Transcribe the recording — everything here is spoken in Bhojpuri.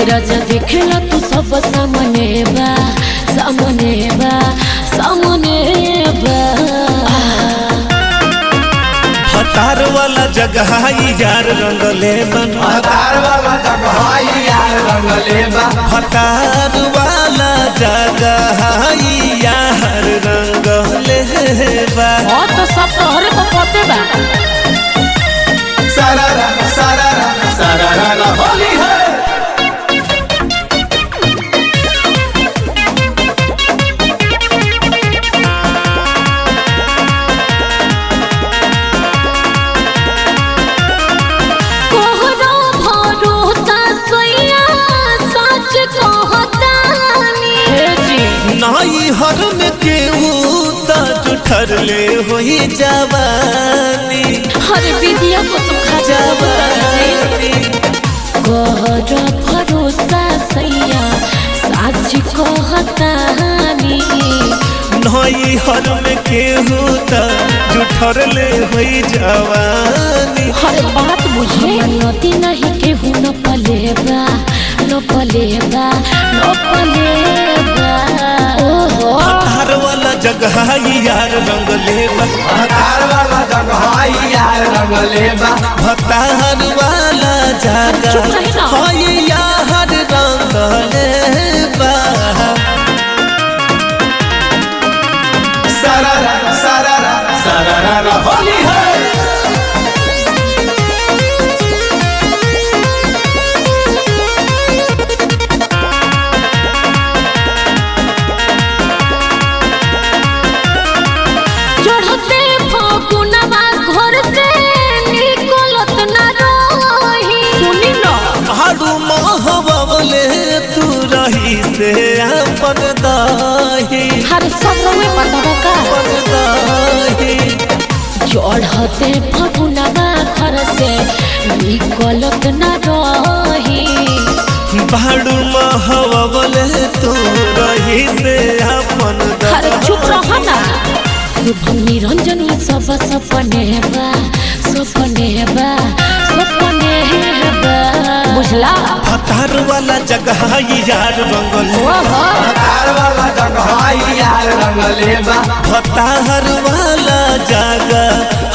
राजा देखेला तू सब सामने बा सामने बा सामने बा हतार वाला जगह यार रंगले बन हतार वाला जगह यार रंगले बा हतार वाला जगह यार रंगले बा और तो सब तोहरे को पते बा सारा सारा सारा होली है कोहरा भरोसा सोया सच कहतानी हे जी नाई हर में केहू त जुठर ले होई जवानी हर विधिया को सुखा जवानी कोहरा भरोसा सैया सच कहतानी नाई हर में केहू त जुठर ले होई जवानी हर बात बुझे नदी नहीं केहू न पलेबा न पलेबा न पलेबा ओहो हतार वाला जगह यार रंगले बा हतार वाला जगह यार रंगले बा हतार वाला चुप रही ना। जगह होई यार रंगले बा सारा सारा सारा होली है चढ़ते फगुनवा घर से निकलत न रही सुनी न हाडू महबले तू रही से अपन दाही हर सब में पता का अपन दाही चढ़ते फगुनवा घर से निकलत न रही भाड़ू महबले तू रही से अपन हर चुप रह दाही ना शुभ निरंजन सब सपने बा सपने बा सपने बा बुझला हतार वाला जगह यार रंगल ओहो हतार वाला जगह यार रंगले बा हतार वाला जगह